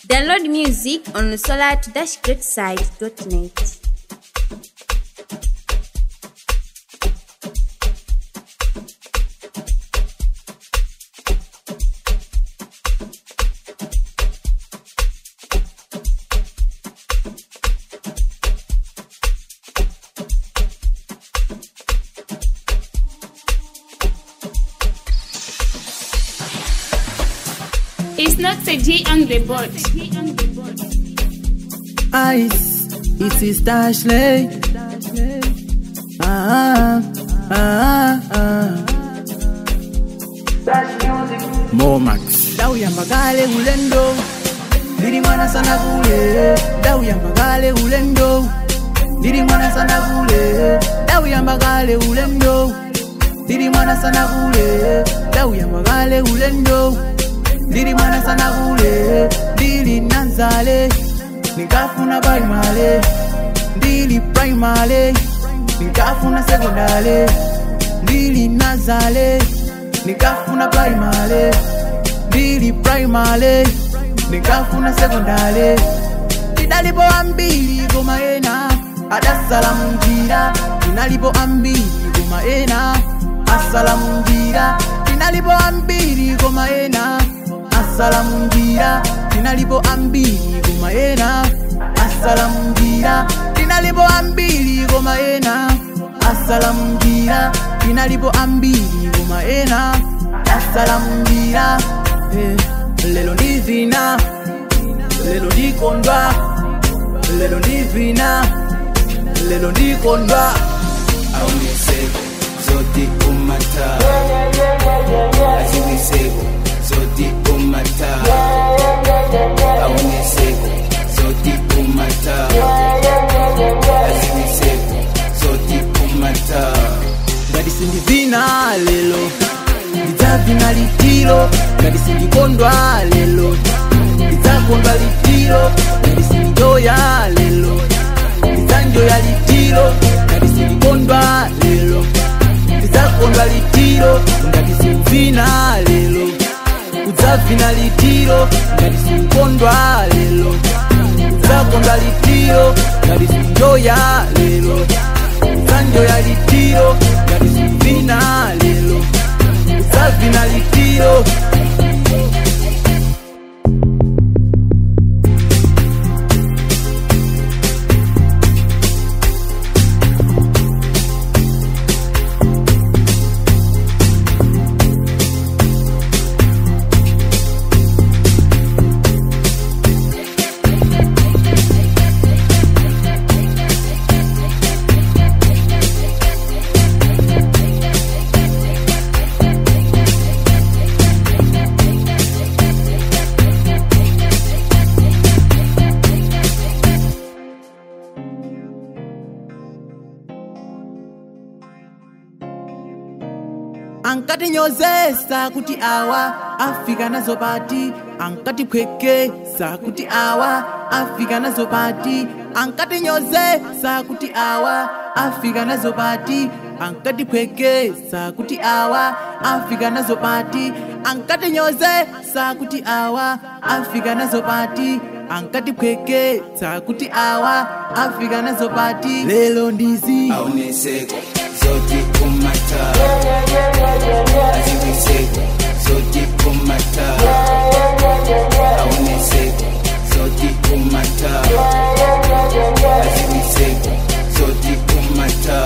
Download music on solar-greatside.net. It's not a J on the board. Ice, it is Dashley. Ah, ah, ah. Momax. Dau ya magale ulendo. Ndiri mwana sana kule. Dau ya magale ulendo. Ndiri mwana sana kule. Dau ya magale ulendo. Ndiri mwana sana kule. Dau ya magale ulendo. Ndiri mwana sana kule. Ndiri nanzale. Nikafuna primary. Ndiri primary. Nikafuna secondary. Ndiri nazale. Nikafuna primary. Ndiri primary. Nikafuna secondary. Ndidalipo ambili koma ena adasala munjira ndinalipo ambiri koma ena asala munjira ndinalipo ambiri koma ena asala munjira ndinalipo ambiri koma ena asala munjira ndinalipo ambiri koma ena asala munjira ndinalipo ambiri koma ena asala munjira eh, lelo ndivina lelo ndikondwa lelo ndivina lelo ndikondwa Auniseko, zoti umata. Aziwiseko, zoti umata. Auniseko, zoti umata. Aziwiseko, zoti umata. ngati sindivina lelo ndidzavina litiro ngati sindikondwa lelo ndidzakondwa litiro ngati sindijoya lelo ndidzanjoya litiro ngati sindikondwa lelo ndidzakondwa litiro ngati sindivina lelo udzavina litiro ngati sindikondwa lelo udzakondwa litiro ngati sindijoya lelo udzanjoya litiro ngati sindivina lelo udzavina litiro ankatinyozesa kuti awa afika nazo pati ankatiphwekesa kuti awa afika nazo pati ankatinyozesa kuti awa afika nazo pati ankatiphwekesa kuti awa afika nazo pati ankatinyozesa kuti awa afika nazo pati ankatiphwekesa kuti awa afika nazo pati lelo ndizi Auniseko, zoti umata. Aziwiseko, zoti umata. Auniseko, zoti umata. Aziwiseko, zoti umata.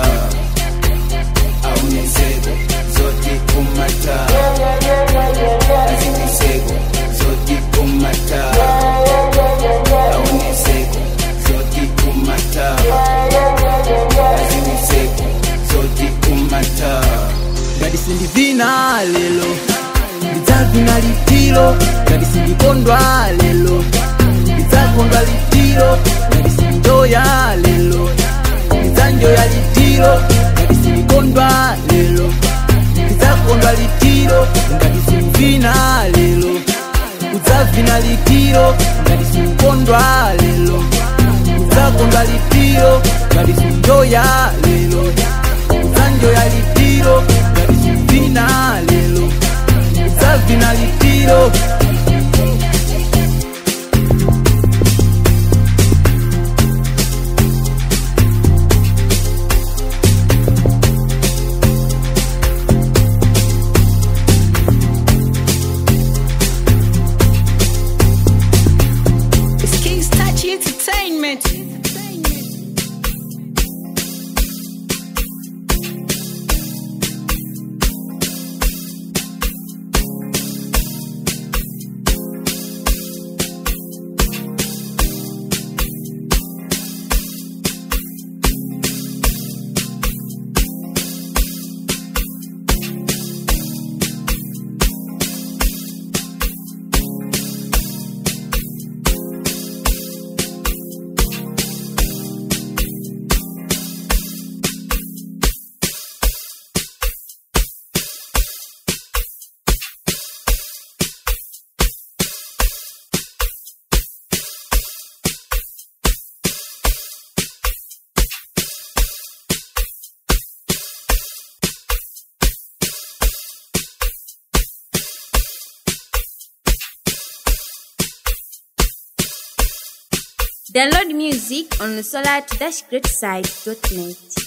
Auniseko, zoti umata. Aziwiseko, zoti umata. Auniseko, zoti umata. Aziwiseko, zoti umata. ngati sindivina lelo ndidzavina litiro ngati sindikondwa lelo ndidzakondwa litiro ngati sindijoya lelo ndidzanjoya litiro ngati sindikondwa lelo ndidzakondwa litiro ngati sindivina lelo udzavina litiro ngati sindikondwa lelo udzakondwa litiro ngati sindijoya lelo udzanjoya litiro ngati sindivina lelo udzavina litiro Download music on solar-greatside.net.